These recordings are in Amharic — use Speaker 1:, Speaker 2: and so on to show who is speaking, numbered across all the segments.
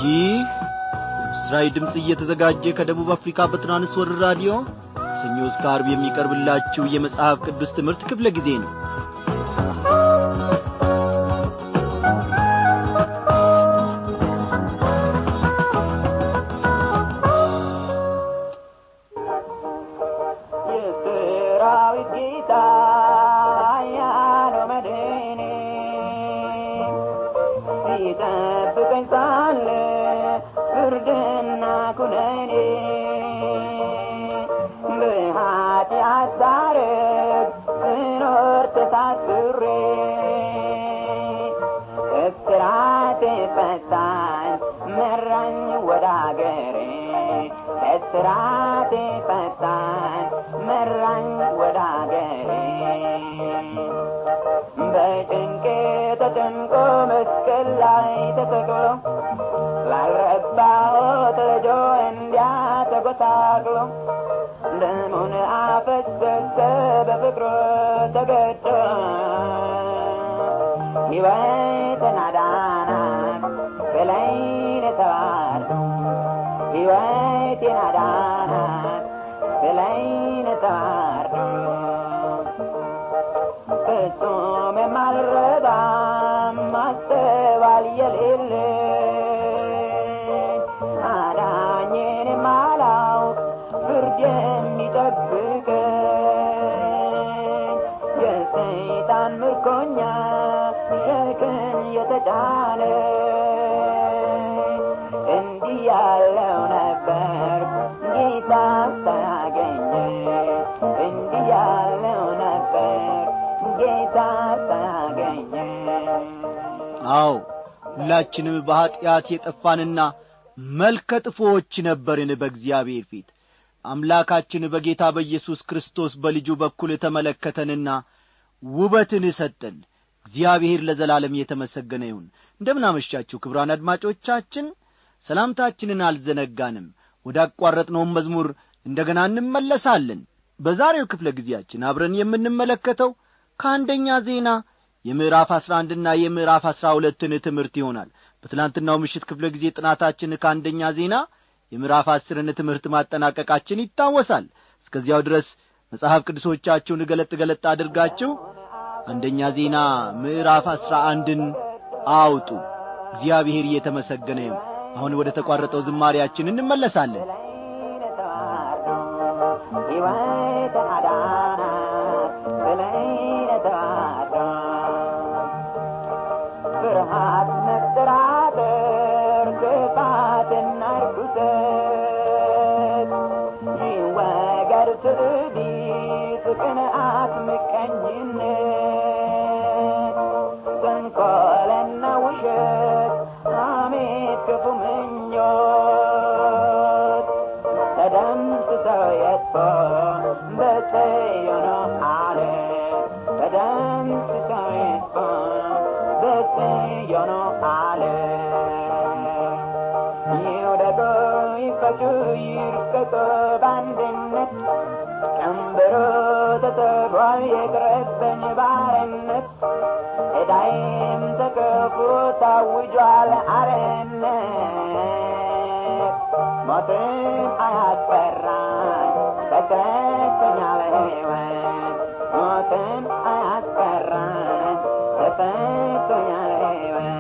Speaker 1: ይህ ምስራዊ ድምፅ እየተዘጋጀ ከደቡብ አፍሪካ በትራንስ ወርልድ ራዲዮ ከሰኞ እስከ አርብ የሚቀርብላችሁ የመጽሐፍ ቅዱስ ትምህርት ክፍለ ጊዜ ነው
Speaker 2: የሰራዊት ጌታ ያለው መድኔ ሲጠብቀኝ ሳለ ፍርድና ኩነኔ በኃጢአት ሳረግ ስኖር ተሳስሬ እስራቴ ፈታኝ መራኝ ወደ አገሬ እስራቴ ፈታኝ መራኝ ወደ አገሬ በጭንቄ ተጨንቆ መስቀል ላይ ተሰቅሎ ላልረባሁት ልጆ እንዲያ ተጎሳቅሎ ደሙን አፈሰሰ በፍቅሩ ተገዶ ሕይወትን አዳናት በላይን ተባርዶ ሕይወቴን አዳናት በላይን ተባርዶ ፍጹም የማልረባ ማስተዋል የሌለኝ አዳኜን የማላውቅ ፍርድ የሚጠብቀኝ የሰይጣን ምርኮኛ ሸክም የተጫነ እንዲህ ያለው ነበር ጌታ ሳያገኘ እንዲህ ያለው ነበር ጌታ ሳያገኘ
Speaker 1: አዎ ሁላችንም በኀጢአት የጠፋንና መልከ ጥፎዎች ነበርን በእግዚአብሔር ፊት አምላካችን በጌታ በኢየሱስ ክርስቶስ በልጁ በኩል ተመለከተንና ውበትን ሰጠን እግዚአብሔር ለዘላለም የተመሰገነ ይሁን እንደምናመሻችሁ ክብራን አድማጮቻችን ሰላምታችንን አልዘነጋንም ወደ አቋረጥነውም መዝሙር እንደ ገና እንመለሳለን በዛሬው ክፍለ ጊዜያችን አብረን የምንመለከተው ከአንደኛ ዜና የምዕራፍ አስራ አንድና የምዕራፍ አስራ ሁለትን ትምህርት ይሆናል በትላንትናው ምሽት ክፍለ ጊዜ ጥናታችን ከአንደኛ ዜና የምዕራፍ አስርን ትምህርት ማጠናቀቃችን ይታወሳል እስከዚያው ድረስ መጽሐፍ ቅዱሶቻችሁን ገለጥ ገለጥ አድርጋችሁ አንደኛ ዜና ምዕራፍ አስራ አንድን አውጡ እግዚአብሔር እየተመሰገነ ይሁን አሁን ወደ ተቋረጠው ዝማሪያችን እንመለሳለን
Speaker 2: በላይን ተባርዶ ሕይወትን አዳናት በላይን ተባርዶ ፍርሃት መጠራጠር ክፋትና ርኩሰት ይወገድ ትዕቢት ቅንዓት ምቀኝነት ተንኰልና ውሸት ሐሜት ክፉ ምኞት ተደምስሰው የጥፎ በጽዮን ዓለት ተደምስሰው የጥፎ በጽዮን ዓለት ይውደቁ ይፈቱ ይርቀቁ በአንድነት ቀንበሮ ተሰብሯል የቅረበኝ ባርነት ዕዳዬም ተከፍሎ ታውጇል አርነት ሞትን አያስፈራኝ ተሰጥቶኛል ሕይወት ሞትን አያስፈራኝ ተሰጥቶኛል ሕይወት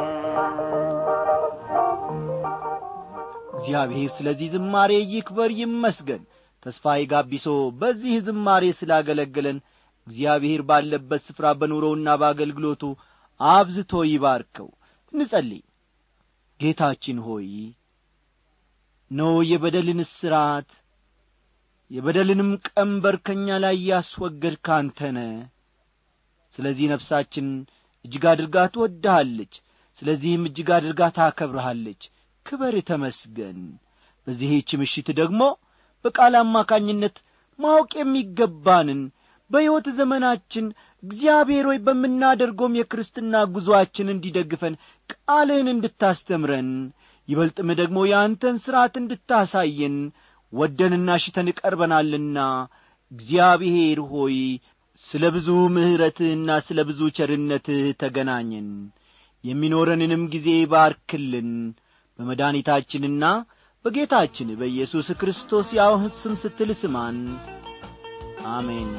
Speaker 1: እግዚአብሔር ስለዚህ ዝማሬ ይክበር ይመስገን ተስፋዬ ጋቢሶ በዚህ ዝማሬ ስላገለገለን እግዚአብሔር ባለበት ስፍራ በኑሮውና በአገልግሎቱ አብዝቶ ይባርከው እንጸልይ ጌታችን ሆይ ኖ የበደልን እስራት የበደልንም ቀንበር ከእኛ ላይ ያስወገድክ አንተነ ስለዚህ ነፍሳችን እጅግ አድርጋ ትወድሃለች ስለዚህም እጅግ አድርጋ ታከብርሃለች ክበር ተመስገን በዚህች ምሽት ደግሞ በቃል አማካኝነት ማወቅ የሚገባንን በሕይወት ዘመናችን እግዚአብሔር ሆይ በምናደርገውም የክርስትና ጉዞአችን እንዲደግፈን ቃልህን እንድታስተምረን ይበልጥም ደግሞ የአንተን ሥርዓት እንድታሳየን ወደንና ሽተን ቀርበናልና እግዚአብሔር ሆይ ስለ ብዙ ምሕረትህና ስለ ብዙ ቸርነትህ ተገናኘን የሚኖረንንም ጊዜ ባርክልን በመድኃኒታችንና በጌታችን በኢየሱስ ክርስቶስ ያው ስም ስትል ስማን አሜን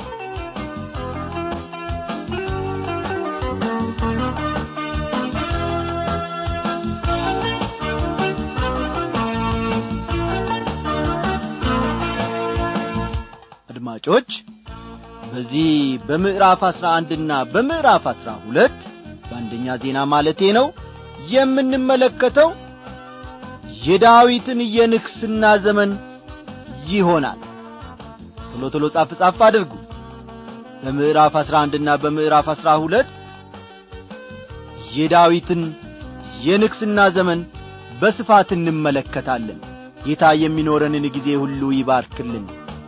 Speaker 1: አድማጮች በዚህ በምዕራፍ አስራ አንድና በምዕራፍ አስራ ሁለት በአንደኛ ዜና ማለቴ ነው የምንመለከተው የዳዊትን የንግስና ዘመን ይሆናል ቶሎ ቶሎ ጻፍ ጻፍ አድርጉ በምዕራፍ አስራ አንድና በምዕራፍ አስራ ሁለት የዳዊትን የንግስና ዘመን በስፋት እንመለከታለን ጌታ የሚኖረንን ጊዜ ሁሉ ይባርክልን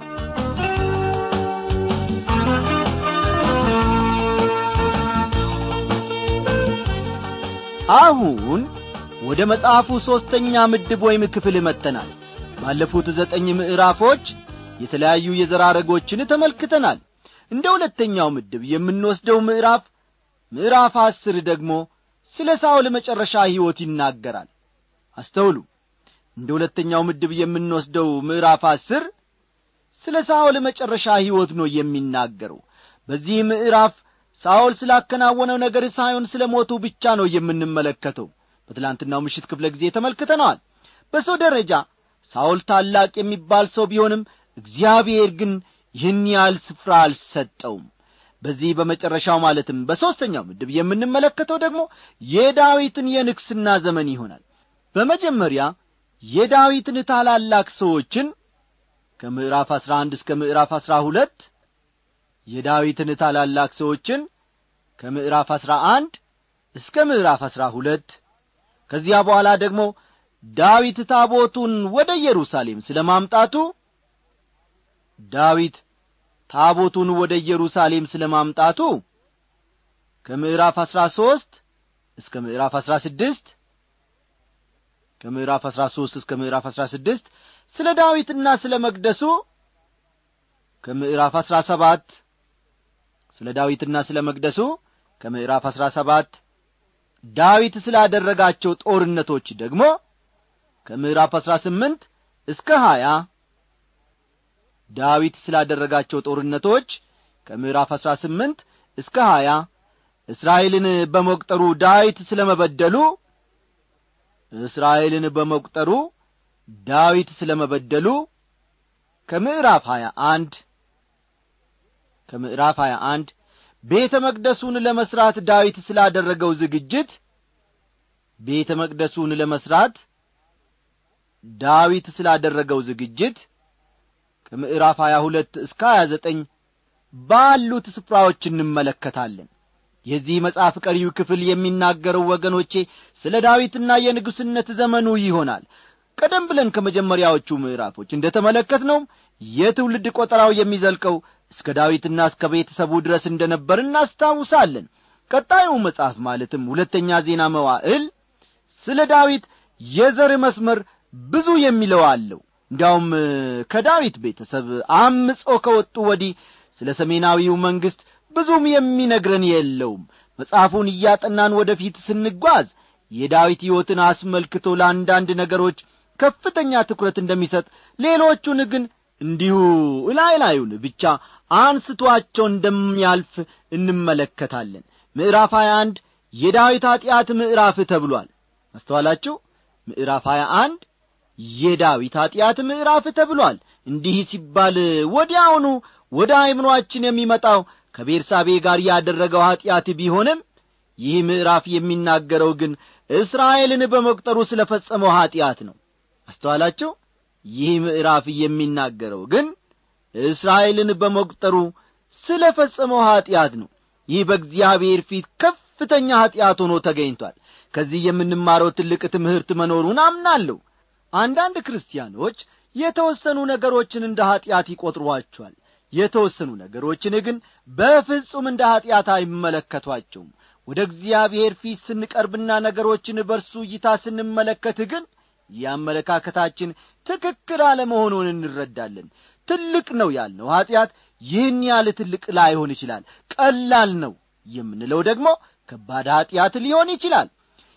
Speaker 1: አሁን ወደ መጽሐፉ ሦስተኛ ምድብ ወይም ክፍል መጥተናል ባለፉት ዘጠኝ ምዕራፎች የተለያዩ የዘራረጎችን ተመልክተናል እንደ ሁለተኛው ምድብ የምንወስደው ምዕራፍ ምዕራፍ አስር ደግሞ ስለ ሳውል መጨረሻ ሕይወት ይናገራል አስተውሉ እንደ ሁለተኛው ምድብ የምንወስደው ምዕራፍ አስር ስለ ሳውል መጨረሻ ሕይወት ነው የሚናገረው በዚህ ምዕራፍ ሳኦል ስላከናወነው ነገር ሳይሆን ስለ ሞቱ ብቻ ነው የምንመለከተው በትላንትናው ምሽት ክፍለ ጊዜ ተመልክተነዋል በሰው ደረጃ ሳኦል ታላቅ የሚባል ሰው ቢሆንም እግዚአብሔር ግን ይህን ያህል ስፍራ አልሰጠውም በዚህ በመጨረሻው ማለትም በሦስተኛው ምድብ የምንመለከተው ደግሞ የዳዊትን የንግስና ዘመን ይሆናል በመጀመሪያ የዳዊትን ታላላቅ ሰዎችን ከምዕራፍ አሥራ አንድ እስከ ምዕራፍ አሥራ ሁለት የዳዊትን ታላላቅ ሰዎችን ከምዕራፍ አሥራ አንድ እስከ ምዕራፍ አሥራ ሁለት ከዚያ በኋላ ደግሞ ዳዊት ታቦቱን ወደ ኢየሩሳሌም ስለ ማምጣቱ ዳዊት ታቦቱን ወደ ኢየሩሳሌም ስለ ማምጣቱ ከምዕራፍ አሥራ ሦስት እስከ ምዕራፍ አሥራ ስድስት ከምዕራፍ አሥራ ሦስት እስከ ምዕራፍ አሥራ ስድስት ስለ ዳዊትና ስለ መቅደሱ ከምዕራፍ አሥራ ሰባት ስለ ዳዊትና ስለ መቅደሱ ከምዕራፍ አሥራ ሰባት ዳዊት ስላደረጋቸው ጦርነቶች ደግሞ ከምዕራፍ አሥራ ስምንት እስከ ሀያ ዳዊት ስላደረጋቸው ጦርነቶች ከምዕራፍ አሥራ ስምንት እስከ ሀያ እስራኤልን በመቁጠሩ ዳዊት ስለ መበደሉ እስራኤልን በመቁጠሩ ዳዊት ስለ መበደሉ ከምዕራፍ ሀያ አንድ ከምዕራፍ ሀያ አንድ ቤተ መቅደሱን ለመሥራት ዳዊት ስላደረገው ዝግጅት ቤተ መቅደሱን ለመሥራት ዳዊት ስላደረገው ዝግጅት ከምዕራፍ ሀያ ሁለት እስከ ሀያ ዘጠኝ ባሉት ስፍራዎች እንመለከታለን የዚህ መጽሐፍ ቀሪው ክፍል የሚናገረው ወገኖቼ ስለ ዳዊትና የንጉሥነት ዘመኑ ይሆናል ቀደም ብለን ከመጀመሪያዎቹ ምዕራፎች እንደ ተመለከት ነው የትውልድ ቆጠራው የሚዘልቀው እስከ ዳዊትና እስከ ቤተሰቡ ድረስ እንደ ነበር እናስታውሳለን ቀጣዩ መጽሐፍ ማለትም ሁለተኛ ዜና መዋዕል ስለ ዳዊት የዘር መስመር ብዙ የሚለው አለው እንዲያውም ከዳዊት ቤተሰብ አምጾ ከወጡ ወዲህ ስለ ሰሜናዊው መንግሥት ብዙም የሚነግረን የለውም መጽሐፉን እያጠናን ወደ ፊት ስንጓዝ የዳዊት ሕይወትን አስመልክቶ ለአንዳንድ ነገሮች ከፍተኛ ትኩረት እንደሚሰጥ ሌሎቹን ግን እንዲሁ እላይ ላዩን ብቻ አንስቶአቸው እንደሚያልፍ እንመለከታለን ምዕራፍ 21 የዳዊት ኀጢአት ምዕራፍ ተብሏል አስተዋላችሁ ምዕራፍ 21 የዳዊት ኀጢአት ምዕራፍ ተብሏል እንዲህ ሲባል ወዲያውኑ ወደ አይምሮአችን የሚመጣው ከቤርሳቤ ጋር ያደረገው ኀጢአት ቢሆንም ይህ ምዕራፍ የሚናገረው ግን እስራኤልን በመቁጠሩ ስለ ፈጸመው ኀጢአት ነው አስተዋላችሁ ይህ ምዕራፍ የሚናገረው ግን እስራኤልን በመቁጠሩ ስለ ፈጸመው ኀጢአት ነው ይህ በእግዚአብሔር ፊት ከፍተኛ ኀጢአት ሆኖ ተገኝቷል ከዚህ የምንማረው ትልቅ ትምህርት መኖሩን አምናለሁ አንዳንድ ክርስቲያኖች የተወሰኑ ነገሮችን እንደ ኀጢአት ይቈጥሯቸዋል የተወሰኑ ነገሮችን ግን በፍጹም እንደ ኀጢአት አይመለከቷቸውም ወደ እግዚአብሔር ፊት ስንቀርብና ነገሮችን በርሱ እይታ ስንመለከት ግን የአመለካከታችን ትክክል አለመሆኑን እንረዳለን ትልቅ ነው ያልነው ኀጢአት ይህን ያህል ትልቅ ላይሆን ይችላል ቀላል ነው የምንለው ደግሞ ከባድ ኀጢአት ሊሆን ይችላል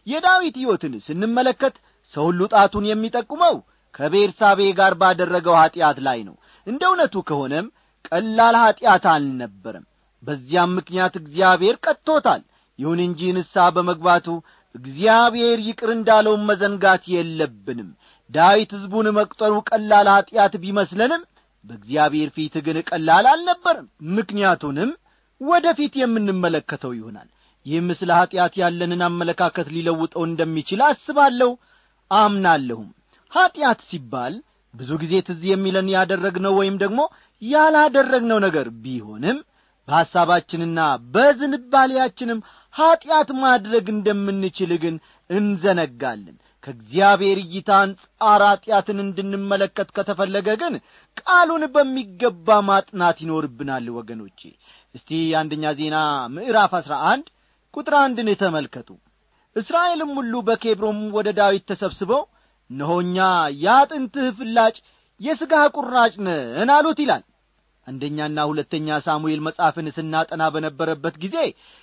Speaker 1: የዳዊት ሕይወትን ስንመለከት ሰው ሁሉ ጣቱን የሚጠቁመው ከቤርሳቤ ጋር ባደረገው ኀጢአት ላይ ነው እንደ እውነቱ ከሆነም ቀላል ኀጢአት አልነበረም በዚያም ምክንያት እግዚአብሔር ቀጥቶታል ይሁን እንጂ ንስሐ በመግባቱ እግዚአብሔር ይቅር እንዳለውም መዘንጋት የለብንም ዳዊት ሕዝቡን መቁጠሩ ቀላል ኀጢአት ቢመስለንም በእግዚአብሔር ፊት ግን ቀላል አልነበርም ምክንያቱንም ወደ ፊት የምንመለከተው ይሆናል ይህም ስለ ኀጢአት ያለንን አመለካከት ሊለውጠው እንደሚችል አስባለሁ አምናለሁም ኀጢአት ሲባል ብዙ ጊዜ ትዝ የሚለን ያደረግነው ወይም ደግሞ ያላደረግነው ነገር ቢሆንም በሐሳባችንና በዝንባሌያችንም ኀጢአት ማድረግ እንደምንችል ግን እንዘነጋለን ከእግዚአብሔር እይታ አንጻር ኀጢአትን እንድንመለከት ከተፈለገ ግን ቃሉን በሚገባ ማጥናት ይኖርብናል ወገኖቼ እስቲ አንደኛ ዜና ምዕራፍ አሥራ አንድ ቁጥር አንድን ተመልከቱ እስራኤልም ሁሉ በኬብሮም ወደ ዳዊት ተሰብስበው እነሆኛ የአጥንትህ ፍላጭ የሥጋህ ቁራጭ ነን አሉት ይላል አንደኛና ሁለተኛ ሳሙኤል መጽሐፍን ስናጠና በነበረበት ጊዜ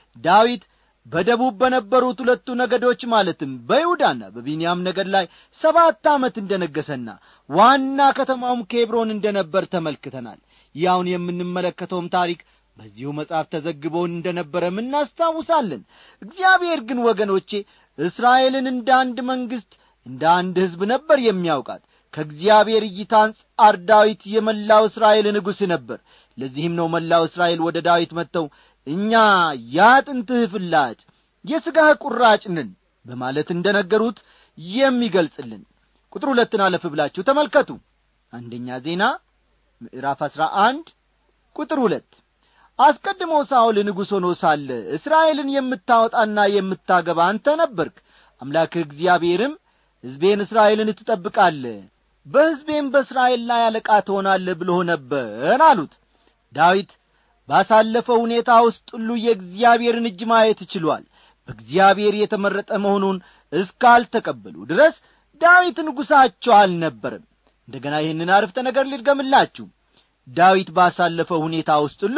Speaker 1: ዳዊት በደቡብ በነበሩት ሁለቱ ነገዶች ማለትም በይሁዳና በቢንያም ነገድ ላይ ሰባት ዓመት እንደ ነገሰና ዋና ከተማውም ኬብሮን እንደ ነበር ተመልክተናል ያውን የምንመለከተውም ታሪክ በዚሁ መጽሐፍ ተዘግቦ እንደ ነበረም እናስታውሳለን እግዚአብሔር ግን ወገኖቼ እስራኤልን እንደ አንድ መንግሥት እንደ አንድ ሕዝብ ነበር የሚያውቃት ከእግዚአብሔር እይታ አንጻር ዳዊት የመላው እስራኤል ንጉሥ ነበር ለዚህም ነው መላው እስራኤል ወደ ዳዊት መጥተው እኛ የአጥንትህ ፍላጭ የሥጋህ ቁራጭ ነን በማለት እንደ ነገሩት የሚገልጽልን ቁጥር ሁለትን አለፍ ብላችሁ ተመልከቱ አንደኛ ዜና ምዕራፍ አሥራ አንድ ቁጥር ሁለት አስቀድሞ ሳኦል ንጉሥ ሆኖ ሳለ እስራኤልን የምታወጣና የምታገባ አንተ ነበርክ አምላክህ እግዚአብሔርም ሕዝቤን እስራኤልን ትጠብቃለ በሕዝቤም በእስራኤል ላይ አለቃ ትሆናለህ ብሎ ነበር አሉት ዳዊት ባሳለፈው ሁኔታ ውስጥ ሁሉ የእግዚአብሔርን እጅ ማየት ችሏል በእግዚአብሔር የተመረጠ መሆኑን እስካልተቀበሉ ድረስ ዳዊት ንጉሣቸው አልነበርም እንደገና ይህንን አርፍተ ነገር ልድገምላችሁ ዳዊት ባሳለፈው ሁኔታ ውስጥ ሁሉ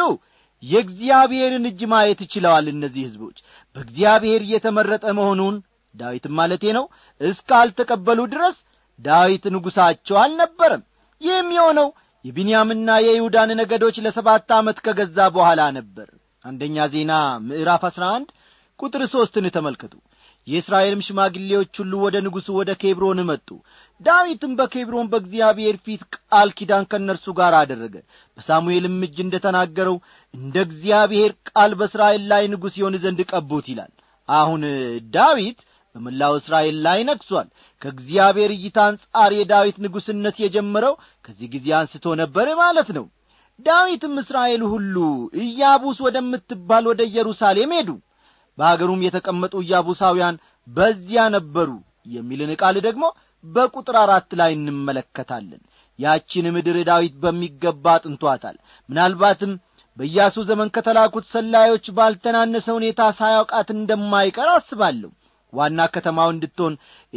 Speaker 1: የእግዚአብሔርን እጅ ማየት ችለዋል እነዚህ ሕዝቦች በእግዚአብሔር የተመረጠ መሆኑን ዳዊትም ማለቴ ነው እስካልተቀበሉ ድረስ ዳዊት ንጉሣቸው አልነበረም ይህም የሆነው የቢንያምና የይሁዳን ነገዶች ለሰባት ዓመት ከገዛ በኋላ ነበር አንደኛ ዜና ምዕራፍ አሥራ አንድ ቁጥር ሦስትን ተመልከቱ የእስራኤልም ሽማግሌዎች ሁሉ ወደ ንጉሡ ወደ ኬብሮን መጡ ዳዊትም በኬብሮን በእግዚአብሔር ፊት ቃል ኪዳን ከእነርሱ ጋር አደረገ በሳሙኤልም እጅ እንደ ተናገረው እንደ እግዚአብሔር ቃል በእስራኤል ላይ ንጉሥ ይሆን ዘንድ ቀቡት ይላል አሁን ዳዊት በመላው እስራኤል ላይ ነግሷል ከእግዚአብሔር እይታ አንጻር የዳዊት ንጉሥነት የጀመረው ከዚህ ጊዜ አንስቶ ነበር ማለት ነው ዳዊትም እስራኤል ሁሉ ኢያቡስ ወደምትባል ወደ ኢየሩሳሌም ሄዱ በአገሩም የተቀመጡ ኢያቡሳውያን በዚያ ነበሩ የሚልን ቃል ደግሞ በቁጥር አራት ላይ እንመለከታለን ያቺን ምድር ዳዊት በሚገባ አጥንቷታል ምናልባትም በኢያሱ ዘመን ከተላኩት ሰላዮች ባልተናነሰ ሁኔታ ሳያውቃት እንደማይቀር አስባለሁ ዋና ከተማው እንድትሆን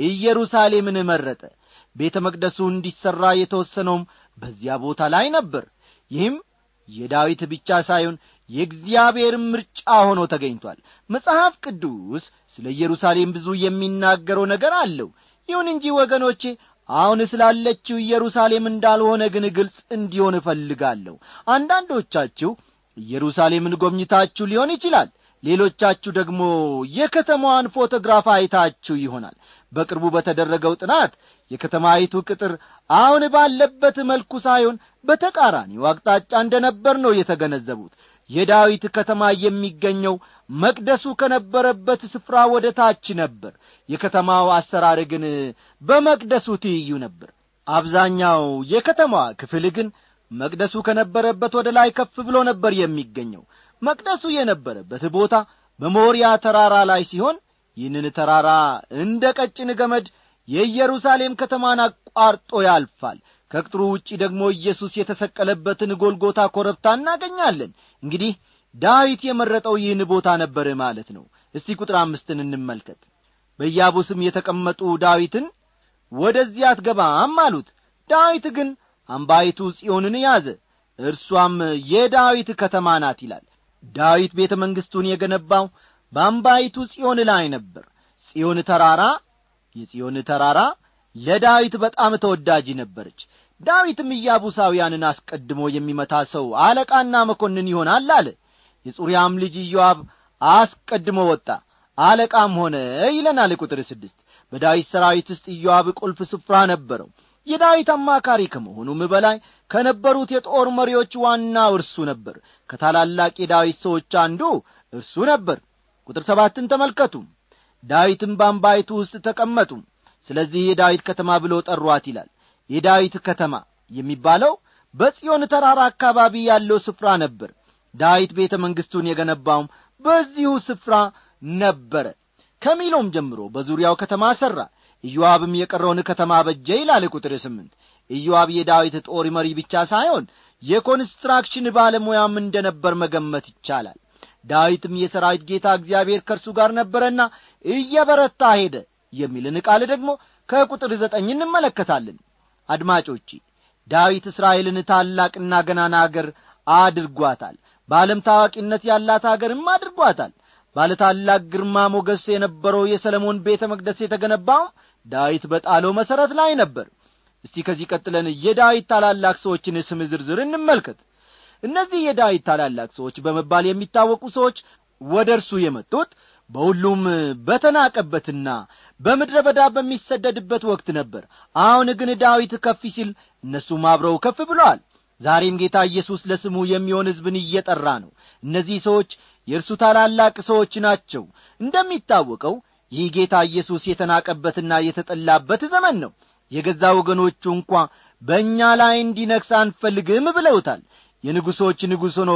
Speaker 1: ኢየሩሳሌምን መረጠ ቤተ መቅደሱ እንዲሠራ የተወሰነውም በዚያ ቦታ ላይ ነበር ይህም የዳዊት ብቻ ሳይሆን የእግዚአብሔርም ምርጫ ሆኖ ተገኝቷል መጽሐፍ ቅዱስ ስለ ኢየሩሳሌም ብዙ የሚናገረው ነገር አለው ይሁን እንጂ ወገኖቼ አሁን ስላለችው ኢየሩሳሌም እንዳልሆነ ግን ግልጽ እንዲሆን እፈልጋለሁ አንዳንዶቻችሁ ኢየሩሳሌምን ጎብኝታችሁ ሊሆን ይችላል ሌሎቻችሁ ደግሞ የከተማዋን ፎቶግራፍ አይታችሁ ይሆናል በቅርቡ በተደረገው ጥናት የከተማይቱ ቅጥር አሁን ባለበት መልኩ ሳይሆን በተቃራኒው አቅጣጫ እንደ ነበር ነው የተገነዘቡት የዳዊት ከተማ የሚገኘው መቅደሱ ከነበረበት ስፍራ ወደ ታች ነበር የከተማው አሰራር ግን በመቅደሱ ትይዩ ነበር አብዛኛው የከተማዋ ክፍል ግን መቅደሱ ከነበረበት ወደ ላይ ከፍ ብሎ ነበር የሚገኘው መቅደሱ የነበረበት ቦታ በሞሪያ ተራራ ላይ ሲሆን ይህንን ተራራ እንደ ቀጭን ገመድ የኢየሩሳሌም ከተማን አቋርጦ ያልፋል ከቅጥሩ ውጪ ደግሞ ኢየሱስ የተሰቀለበትን ጎልጎታ ኮረብታ እናገኛለን እንግዲህ ዳዊት የመረጠው ይህን ቦታ ነበር ማለት ነው እስቲ ቁጥር አምስትን እንመልከት በኢያቡስም የተቀመጡ ዳዊትን ወደዚያ አትገባም አሉት ዳዊት ግን አምባይቱ ጽዮንን ያዘ እርሷም የዳዊት ከተማ ናት ይላል ዳዊት ቤተ መንግሥቱን የገነባው በአምባይቱ ጽዮን ላይ ነበር የጽዮን ተራራ የጽዮን ተራራ ለዳዊት በጣም ተወዳጅ ነበረች ዳዊትም ኢያቡሳውያንን አስቀድሞ የሚመታ ሰው አለቃና መኮንን ይሆናል አለ የጹርያም ልጅ ኢዮአብ አስቀድሞ ወጣ አለቃም ሆነ ይለናል ቁጥር ስድስት በዳዊት ሰራዊት ውስጥ ኢዮአብ ቁልፍ ስፍራ ነበረው የዳዊት አማካሪ ከመሆኑም በላይ ከነበሩት የጦር መሪዎች ዋናው እርሱ ነበር ከታላላቅ የዳዊት ሰዎች አንዱ እርሱ ነበር ቁጥር ሰባትን ተመልከቱ ዳዊትም በአምባይቱ ውስጥ ተቀመጡ ስለዚህ የዳዊት ከተማ ብሎ ጠሯት ይላል የዳዊት ከተማ የሚባለው በጽዮን ተራራ አካባቢ ያለው ስፍራ ነበር ዳዊት ቤተ መንግሥቱን የገነባውም በዚሁ ስፍራ ነበረ ከሚሎም ጀምሮ በዙሪያው ከተማ ሠራ ኢዮአብም የቀረውን ከተማ በጀ ይላል ቁጥር ስምንት ኢዮአብ የዳዊት ጦር መሪ ብቻ ሳይሆን የኮንስትራክሽን ባለሙያም እንደ ነበር መገመት ይቻላል ዳዊትም የሰራዊት ጌታ እግዚአብሔር ከእርሱ ጋር ነበረና እየበረታ ሄደ የሚልን ቃል ደግሞ ከቁጥር ዘጠኝ እንመለከታለን አድማጮቼ ዳዊት እስራኤልን ታላቅና ገናና አገር አድርጓታል በዓለም ታዋቂነት ያላት አገርም አድርጓታል ባለ ታላቅ ግርማ ሞገስ የነበረው የሰለሞን ቤተ መቅደስ የተገነባውም ዳዊት በጣለው መሠረት ላይ ነበር እስቲ ከዚህ ቀጥለን የዳዊት ታላላቅ ሰዎችን ስም ዝርዝር እንመልከት እነዚህ የዳዊት ታላላቅ ሰዎች በመባል የሚታወቁ ሰዎች ወደ እርሱ የመጡት በሁሉም በተናቀበትና በምድረ በዳ በሚሰደድበት ወቅት ነበር አሁን ግን ዳዊት ከፍ ሲል እነሱም አብረው ከፍ ብለዋል ዛሬም ጌታ ኢየሱስ ለስሙ የሚሆን ሕዝብን እየጠራ ነው እነዚህ ሰዎች የእርሱ ታላላቅ ሰዎች ናቸው እንደሚታወቀው ይህ ጌታ ኢየሱስ የተናቀበትና የተጠላበት ዘመን ነው የገዛ ወገኖቹ እንኳ በእኛ ላይ እንዲነግስ አንፈልግም ብለውታል የንጉሶች ንጉሥ ሆኖ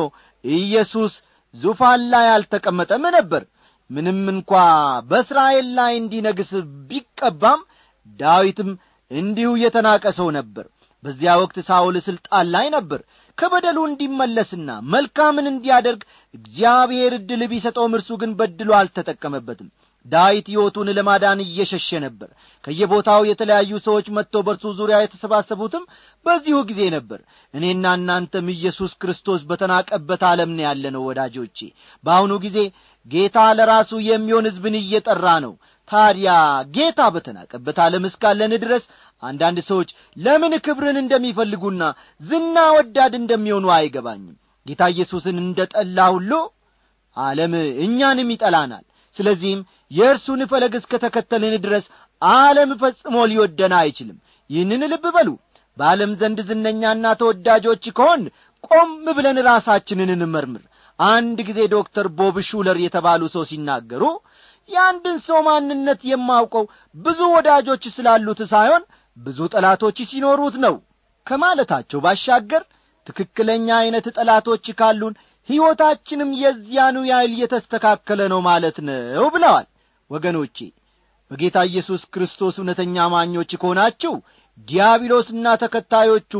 Speaker 1: ኢየሱስ ዙፋን ላይ አልተቀመጠም ነበር ምንም እንኳ በእስራኤል ላይ እንዲነግስ ቢቀባም ዳዊትም እንዲሁ የተናቀ ሰው ነበር በዚያ ወቅት ሳውል ሥልጣን ላይ ነበር ከበደሉ እንዲመለስና መልካምን እንዲያደርግ እግዚአብሔር ዕድል ቢሰጠውም እርሱ ግን በድሎ አልተጠቀመበትም ዳዊት ሕይወቱን ለማዳን እየሸሸ ነበር ከየቦታው የተለያዩ ሰዎች መጥተው በእርሱ ዙሪያ የተሰባሰቡትም በዚሁ ጊዜ ነበር እኔና እናንተም ኢየሱስ ክርስቶስ በተናቀበት ዓለም ነው ያለነው ወዳጆቼ በአሁኑ ጊዜ ጌታ ለራሱ የሚሆን ሕዝብን እየጠራ ነው ታዲያ ጌታ በተናቀበት ዓለም እስካለን ድረስ አንዳንድ ሰዎች ለምን ክብርን እንደሚፈልጉና ዝና ወዳድ እንደሚሆኑ አይገባኝም ጌታ ኢየሱስን እንደ ጠላ ሁሉ ዓለም እኛንም ይጠላናል ስለዚህም የእርሱን ፈለግ እስከ ተከተልን ድረስ ዓለም ፈጽሞ ሊወደን አይችልም ይህንን ልብ በሉ በዓለም ዘንድ ዝነኛና ተወዳጆች ከሆን ቆም ብለን ራሳችንን እንመርምር አንድ ጊዜ ዶክተር ቦብ ሹለር የተባሉ ሰው ሲናገሩ የአንድን ሰው ማንነት የማውቀው ብዙ ወዳጆች ስላሉት ሳይሆን ብዙ ጠላቶች ሲኖሩት ነው ከማለታቸው ባሻገር ትክክለኛ ዐይነት ጠላቶች ካሉን ሕይወታችንም የዚያኑ ያህል የተስተካከለ ነው ማለት ነው ብለዋል ወገኖቼ በጌታ ኢየሱስ ክርስቶስ እውነተኛ አማኞች ከሆናችሁ ዲያብሎስና ተከታዮቹ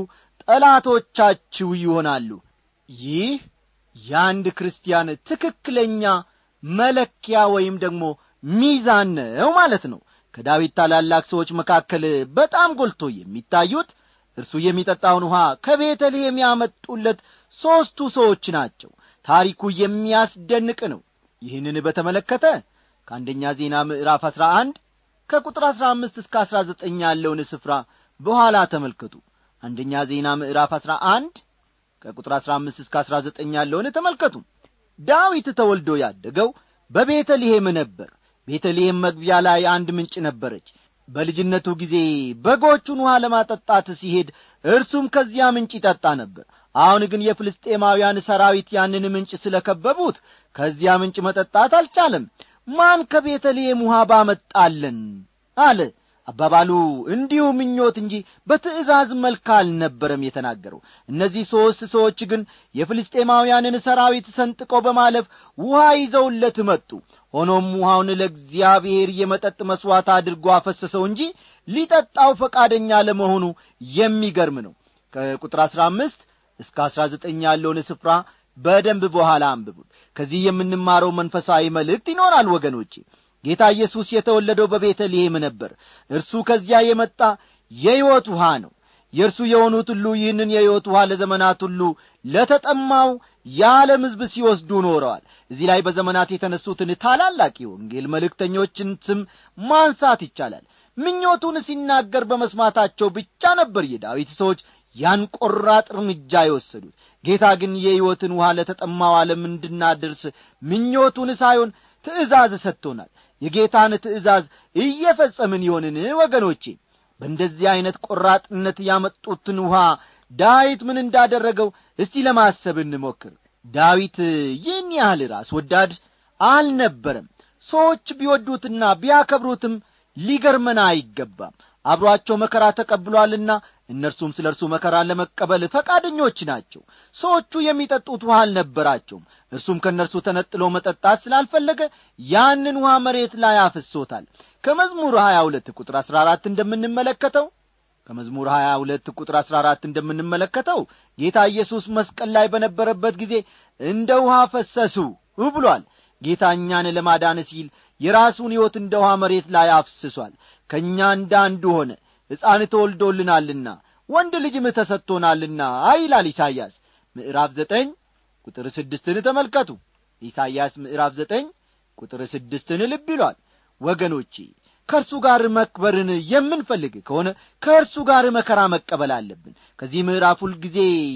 Speaker 1: ጠላቶቻችሁ ይሆናሉ ይህ የአንድ ክርስቲያን ትክክለኛ መለኪያ ወይም ደግሞ ሚዛን ነው ማለት ነው ከዳዊት ታላላቅ ሰዎች መካከል በጣም ጎልቶ የሚታዩት እርሱ የሚጠጣውን ውሃ ከቤተልሔም ያመጡለት ሦስቱ ሰዎች ናቸው ታሪኩ የሚያስደንቅ ነው ይህንን በተመለከተ ከአንደኛ ዜና ምዕራፍ አሥራ አንድ ከቁጥር አሥራ አምስት እስከ አሥራ ዘጠኝ ያለውን ስፍራ በኋላ ተመልከቱ አንደኛ ዜና ምዕራፍ አሥራ አንድ ከቁጥር አሥራ አምስት እስከ አሥራ ዘጠኝ ያለውን ተመልከቱ ዳዊት ተወልዶ ያደገው በቤተልሔም ነበር ቤተልሔም መግቢያ ላይ አንድ ምንጭ ነበረች በልጅነቱ ጊዜ በጎቹን ውሃ ለማጠጣት ሲሄድ እርሱም ከዚያ ምንጭ ይጠጣ ነበር አሁን ግን የፍልስጤማውያን ሰራዊት ያንን ምንጭ ስለ ከበቡት ከዚያ ምንጭ መጠጣት አልቻለም ማን ከቤተልሔም ውሃ ባመጣለን አለ አባባሉ እንዲሁ ምኞት እንጂ በትእዛዝ መልክ አልነበረም የተናገረው እነዚህ ሦስት ሰዎች ግን የፍልስጤማውያንን ሰራዊት ሰንጥቀው በማለፍ ውሃ ይዘውለት መጡ ሆኖም ውሃውን ለእግዚአብሔር የመጠጥ መሥዋዕት አድርጎ አፈሰሰው እንጂ ሊጠጣው ፈቃደኛ ለመሆኑ የሚገርም ነው ከቁጥር አሥራ አምስት እስከ አሥራ ዘጠኝ ያለውን ስፍራ በደንብ በኋላ አንብቡት ከዚህ የምንማረው መንፈሳዊ መልእክት ይኖራል ወገኖቼ ጌታ ኢየሱስ የተወለደው በቤተልሔም ነበር እርሱ ከዚያ የመጣ የሕይወት ውሃ ነው የእርሱ የሆኑት ሁሉ ይህንን የሕይወት ውሃ ለዘመናት ሁሉ ለተጠማው የዓለም ሕዝብ ሲወስዱ ኖረዋል እዚህ ላይ በዘመናት የተነሱትን ታላላቅ የወንጌል መልእክተኞችን ስም ማንሳት ይቻላል ምኞቱን ሲናገር በመስማታቸው ብቻ ነበር የዳዊት ሰዎች ያን ቆራጥ እርምጃ የወሰዱት ጌታ ግን የሕይወትን ውሃ ለተጠማው ዓለም እንድናደርስ ምኞቱን ሳይሆን ትእዛዝ ሰጥቶናል የጌታን ትእዛዝ እየፈጸምን ይሆንን ወገኖቼ በእንደዚህ ዐይነት ቆራጥነት ያመጡትን ውሃ ዳዊት ምን እንዳደረገው እስቲ ለማሰብ እንሞክር ዳዊት ይህን ያህል ራስ ወዳድ አልነበረም ሰዎች ቢወዱትና ቢያከብሩትም ሊገርመን አይገባም አብሮአቸው መከራ ተቀብሏልና እነርሱም ስለ እርሱ መከራን ለመቀበል ፈቃደኞች ናቸው ሰዎቹ የሚጠጡት ውሃ አልነበራቸውም እርሱም ከእነርሱ ተነጥሎ መጠጣት ስላልፈለገ ያንን ውሃ መሬት ላይ አፍሶታል ከመዝሙር ሀያ ሁለት ቁጥር አሥራ አራት እንደምንመለከተው ከመዝሙር ሀያ ሁለት ቁጥር አሥራ አራት እንደምንመለከተው ጌታ ኢየሱስ መስቀል ላይ በነበረበት ጊዜ እንደ ውሃ ፈሰሱ ብሏል ጌታ እኛን ለማዳን ሲል የራሱን ሕይወት እንደ ውሃ መሬት ላይ አፍስሷል ከእኛ እንደ አንዱ ሆነ ሕፃን ተወልዶልናልና ወንድ ልጅም ተሰጥቶናልና ይላል ኢሳይያስ ምዕራፍ ዘጠኝ ቁጥር ስድስትን ተመልከቱ ኢሳይያስ ምዕራፍ ዘጠኝ ቁጥር ስድስትን ልብ ይሏል ወገኖቼ ከእርሱ ጋር መክበርን የምንፈልግ ከሆነ ከእርሱ ጋር መከራ መቀበል አለብን ከዚህ ምዕራፍ ሁልጊዜ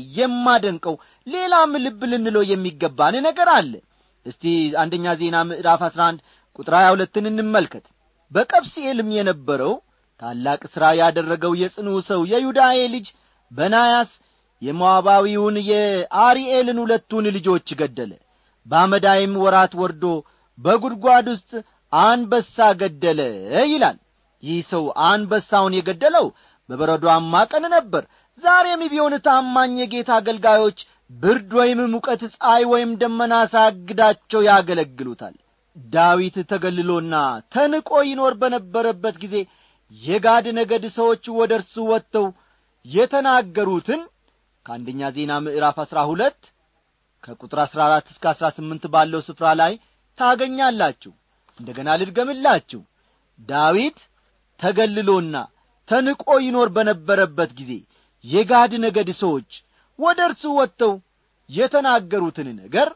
Speaker 1: የማደንቀው ሌላም ልብ ልንለው የሚገባን ነገር አለ እስቲ አንደኛ ዜና ምዕራፍ አሥራ አንድ ቁጥር ሀያ ሁለትን እንመልከት በቀብስኤልም የነበረው ታላቅ ሥራ ያደረገው የጽኑ ሰው የዩዳኤ ልጅ በናያስ የሞዓባዊውን የአሪኤልን ሁለቱን ልጆች ገደለ በአመዳይም ወራት ወርዶ በጒድጓድ ውስጥ አንበሳ ገደለ ይላል ይህ ሰው አንበሳውን የገደለው በበረዷማ ቀን ነበር ዛሬም ቢሆን ታማኝ የጌታ አገልጋዮች ብርድ ወይም ሙቀት ፀሐይ ወይም ደመና ሳያግዳቸው ያገለግሉታል ዳዊት ተገልሎና ተንቆ ይኖር በነበረበት ጊዜ የጋድ ነገድ ሰዎች ወደ እርሱ ወጥተው የተናገሩትን ከአንደኛ ዜና ምዕራፍ አሥራ ሁለት ከቁጥር አሥራ አራት እስከ አሥራ ስምንት ባለው ስፍራ ላይ ታገኛላችሁ እንደ ገና ልድገምላችሁ ዳዊት ተገልሎና ተንቆ ይኖር በነበረበት ጊዜ የጋድ ነገድ ሰዎች ወደ እርሱ ወጥተው የተናገሩትን ነገር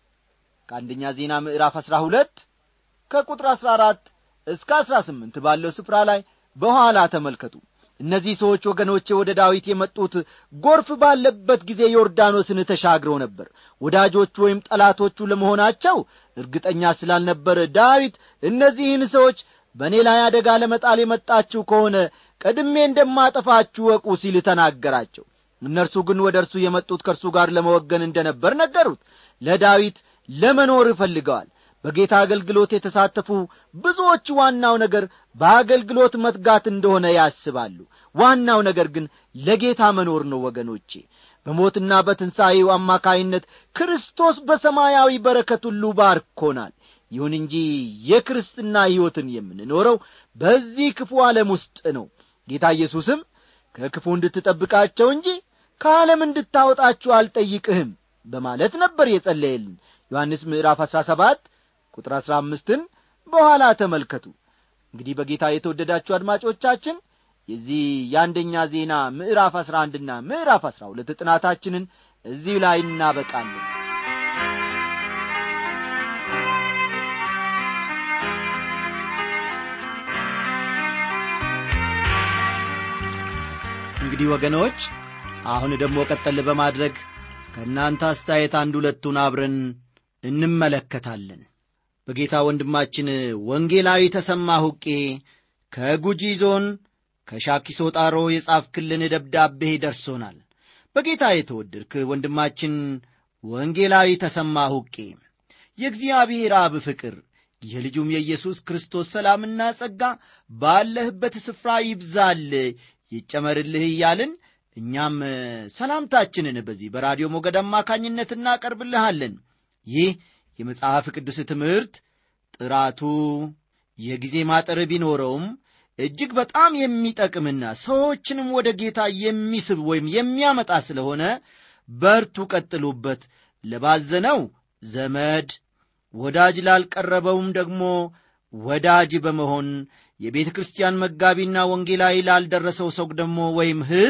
Speaker 1: ከአንደኛ ዜና ምዕራፍ አሥራ ሁለት ከቁጥር አሥራ አራት እስከ አሥራ ስምንት ባለው ስፍራ ላይ በኋላ ተመልከቱ እነዚህ ሰዎች ወገኖቼ ወደ ዳዊት የመጡት ጎርፍ ባለበት ጊዜ ዮርዳኖስን ተሻግረው ነበር ወዳጆቹ ወይም ጠላቶቹ ለመሆናቸው እርግጠኛ ስላልነበረ ዳዊት እነዚህን ሰዎች በእኔ ላይ አደጋ ለመጣል የመጣችሁ ከሆነ ቀድሜ እንደማጠፋችሁ ወቁ ሲል ተናገራቸው እነርሱ ግን ወደ እርሱ የመጡት ከእርሱ ጋር ለመወገን እንደ ነበር ነገሩት ለዳዊት ለመኖር እፈልገዋል በጌታ አገልግሎት የተሳተፉ ብዙዎች ዋናው ነገር በአገልግሎት መትጋት እንደሆነ ያስባሉ ዋናው ነገር ግን ለጌታ መኖር ነው ወገኖቼ በሞትና በትንሣኤው አማካይነት ክርስቶስ በሰማያዊ በረከት ሁሉ ባርኮናል ይሁን እንጂ የክርስትና ሕይወትን የምንኖረው በዚህ ክፉ ዓለም ውስጥ ነው ጌታ ኢየሱስም ከክፉ እንድትጠብቃቸው እንጂ ከዓለም እንድታወጣችሁ አልጠይቅህም በማለት ነበር የጸለየልን ዮሐንስ ምዕራፍ አሥራ ሰባት ቁጥር አሥራ አምስትን በኋላ ተመልከቱ እንግዲህ በጌታ የተወደዳችሁ አድማጮቻችን የዚህ የአንደኛ ዜና ምዕራፍ አሥራ አንድና ምዕራፍ አሥራ ሁለት ጥናታችንን እዚሁ ላይ እናበቃለን እንግዲህ ወገኖች አሁን ደግሞ ቀጠል በማድረግ ከእናንተ አስተያየት አንድ ሁለቱን አብረን እንመለከታለን በጌታ ወንድማችን ወንጌላዊ ተሰማ ሁቄ ከጉጂ ዞን ከሻኪሶ ጣሮ የጻፍክልን ደብዳቤ ደርሶናል በጌታ የተወደድክ ወንድማችን ወንጌላዊ ተሰማ ሁቄ የእግዚአብሔር አብ ፍቅር የልጁም የኢየሱስ ክርስቶስ ሰላምና ጸጋ ባለህበት ስፍራ ይብዛል ይጨመርልህ እያልን እኛም ሰላምታችንን በዚህ በራዲዮ ሞገድ አማካኝነት እናቀርብልሃለን ይህ የመጽሐፍ ቅዱስ ትምህርት ጥራቱ የጊዜ ማጠር ቢኖረውም እጅግ በጣም የሚጠቅምና ሰዎችንም ወደ ጌታ የሚስብ ወይም የሚያመጣ ስለሆነ በርቱ ቀጥሉበት ለባዘነው ዘመድ ወዳጅ ላልቀረበውም ደግሞ ወዳጅ በመሆን የቤተ ክርስቲያን መጋቢና ወንጌላዊ ላልደረሰው ሰው ደግሞ ወይም ሕዝብ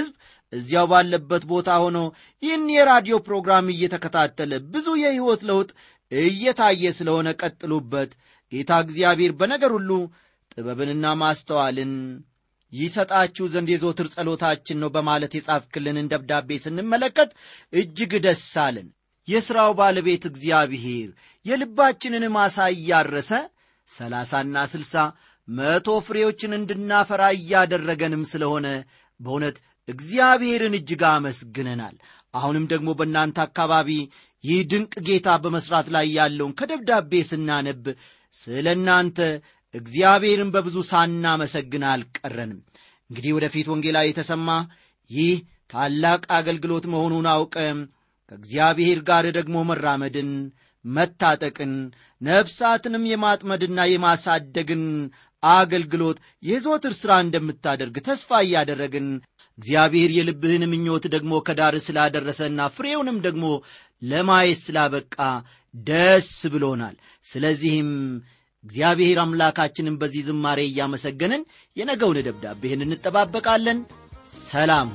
Speaker 1: እዚያው ባለበት ቦታ ሆኖ ይህን የራዲዮ ፕሮግራም እየተከታተለ ብዙ የሕይወት ለውጥ እየታየ ስለሆነ ቀጥሉበት። ጌታ እግዚአብሔር በነገር ሁሉ ጥበብንና ማስተዋልን ይሰጣችሁ ዘንድ የዞትር ጸሎታችን ነው በማለት የጻፍክልንን ደብዳቤ ስንመለከት እጅግ ደስ አለን። የሥራው ባለቤት እግዚአብሔር የልባችንን ማሳ እያረሰ ሰላሳና ስልሳ መቶ ፍሬዎችን እንድናፈራ እያደረገንም ስለሆነ በእውነት እግዚአብሔርን እጅግ አመስግነናል። አሁንም ደግሞ በእናንተ አካባቢ ይህ ድንቅ ጌታ በመሥራት ላይ ያለውን ከደብዳቤ ስናነብ ስለ እናንተ እግዚአብሔርን በብዙ ሳናመሰግን አልቀረንም። እንግዲህ ወደፊት ወንጌላ የተሰማ ይህ ታላቅ አገልግሎት መሆኑን አውቀም ከእግዚአብሔር ጋር ደግሞ መራመድን መታጠቅን ነፍሳትንም የማጥመድና የማሳደግን አገልግሎት የዞትር ሥራ እንደምታደርግ ተስፋ እያደረግን እግዚአብሔር የልብህን ምኞት ደግሞ ከዳር ስላደረሰና ፍሬውንም ደግሞ ለማየት ስላበቃ ደስ ብሎናል። ስለዚህም እግዚአብሔር አምላካችንን በዚህ ዝማሬ እያመሰገንን የነገውን ደብዳቤህን እንጠባበቃለን። ሰላም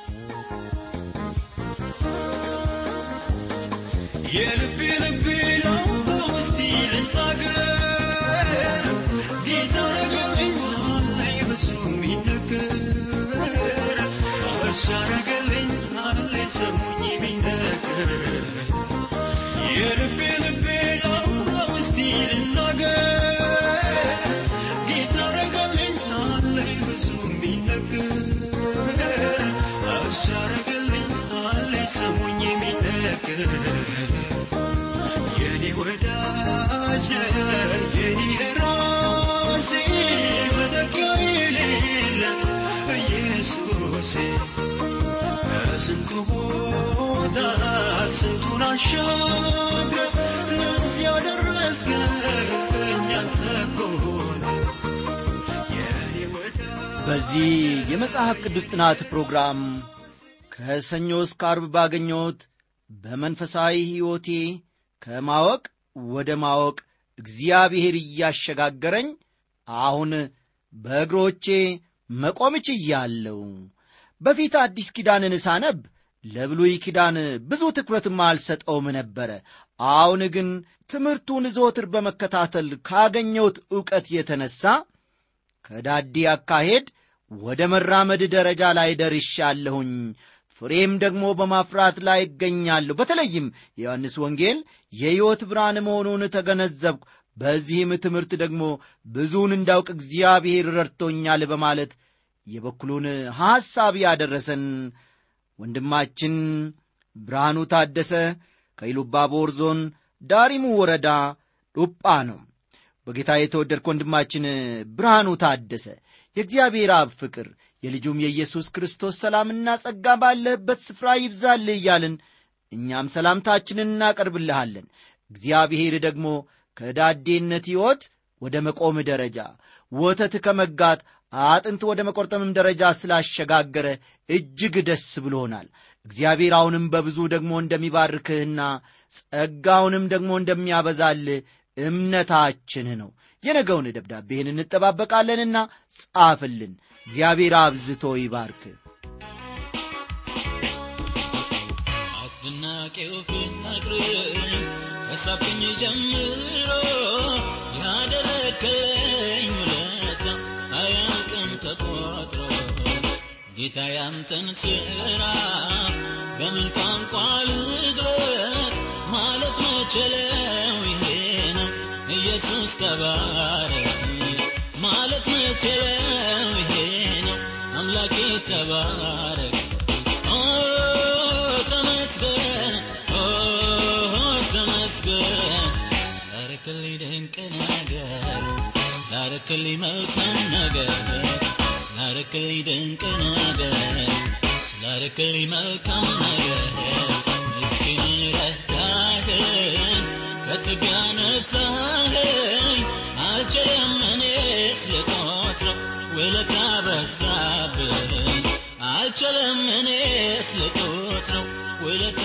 Speaker 3: የልቤ ልቤ ነው በውስጤ ልናገር ጌታ ረገልኝ አለኝ ብዙ የሚነገር እሱ ያረገልኝ አለኝ ሰሙኝ የሚነገር የልቤ ልቤ ነው በውስጤ ልናገር ጌታ ረገልኝ አለኝ ብዙ የሚነገር እሱ ያረገልኝ አለኝ ሰሙኝ የሚነገር የኔ ወዳጅ የኔ ራሴ መተኪያ የሌለ ኢየሱሴ ከስንቱ ቦታ ስንቱን አሻግረ ለዚያ ደረስከኝ አንተ እኮ ነህ የኔ ወዳጅ
Speaker 1: በዚህ የመጽሐፍ ቅዱስ ጥናት ፕሮግራም ከሰኞ እስከ አርብ ባገኘሁት በመንፈሳዊ ሕይወቴ ከማወቅ ወደ ማወቅ እግዚአብሔር እያሸጋገረኝ አሁን በእግሮቼ መቆም ችያለሁ። በፊት አዲስ ኪዳንን ሳነብ ለብሉይ ኪዳን ብዙ ትኩረትም አልሰጠውም ነበረ። አሁን ግን ትምህርቱን ዘወትር በመከታተል ካገኘሁት ዕውቀት የተነሣ ከዳዲ አካሄድ ወደ መራመድ ደረጃ ላይ ደርሻለሁኝ። ፍሬም ደግሞ በማፍራት ላይ እገኛለሁ። በተለይም የዮሐንስ ወንጌል የሕይወት ብርሃን መሆኑን ተገነዘብኩ። በዚህም ትምህርት ደግሞ ብዙውን እንዳውቅ እግዚአብሔር ረድቶኛል በማለት የበኩሉን ሐሳብ ያደረሰን ወንድማችን ብርሃኑ ታደሰ ከኢሉባቦር ዞን ዳሪሙ ወረዳ ዱጳ ነው። በጌታ የተወደድክ ወንድማችን ብርሃኑ ታደሰ የእግዚአብሔር አብ ፍቅር የልጁም የኢየሱስ ክርስቶስ ሰላምና ጸጋ ባለህበት ስፍራ ይብዛልህ እያልን እኛም ሰላምታችንን እናቀርብልሃለን። እግዚአብሔር ደግሞ ከዳዴነት ሕይወት ወደ መቆም ደረጃ ወተት ከመጋት አጥንት ወደ መቆርጠምም ደረጃ ስላሸጋገረ እጅግ ደስ ብሎናል። እግዚአብሔር አሁንም በብዙ ደግሞ እንደሚባርክህና ጸጋውንም ደግሞ እንደሚያበዛልህ እምነታችን ነው። የነገውን ደብዳቤህን እንጠባበቃለንና ጻፍልን። እግዚአብሔር አብዝቶ ይባርክ።
Speaker 3: አስደናቂው ፍቅር ከሳብኝ ጀምሮ ያደረከኝ ውለታ አያልቅም ተቆጥሮ ጌታ ያንተን ሥራ በምን ቋንቋ ልግለጥ ማለት መችለው ይሄ ነው ኢየሱስ ተባረክ ማለት መችለው ይሄ ነው አምላኬ ተባረክ ኦ ተመስገን ኦ ተመስገን ስላረክልኝ ድንቅ ነገር ስላረክልኝ መልካም ነገር ስላረክልኝ ድንቅ ነገር ስላረክልኝ መልካም ነገር ምስኪኑን ረዳኸኝ ከትቢያ ነሳኸኝ አልችልም እኔስ ልቆጥረው ውለታ በዛብኝ አልችልም እኔስ ልቆጥረው ውለታ